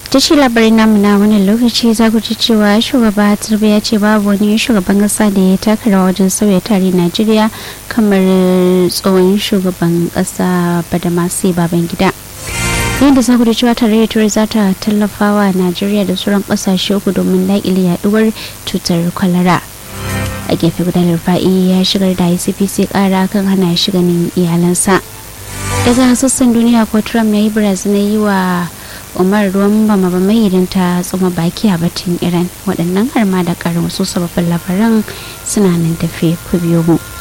ta ce labarin namu na wani lokaci za ku ci cewa shugaba turbi ya ce babu wani shugaban kasa da ya taka rawa wajen sauya tarihin najeriya kamar tsohon shugaban kasa badamasi baban gida yadda za ku da cewa tarayyar turai za ta tallafa wa najeriya da sauran kasashe uku domin daƙile yaduwar cutar kwalara a gefe guda rufa'i ya shigar da icpc kara kan hana shi ganin iyalansa daga sassan duniya ko trump ya yi barazana yi wa umar ruwan bama ba mai idan ta tsoma baki a batun iran waɗannan har ma da ƙarin wasu sababbin labaran suna nan tafe ku biyo mu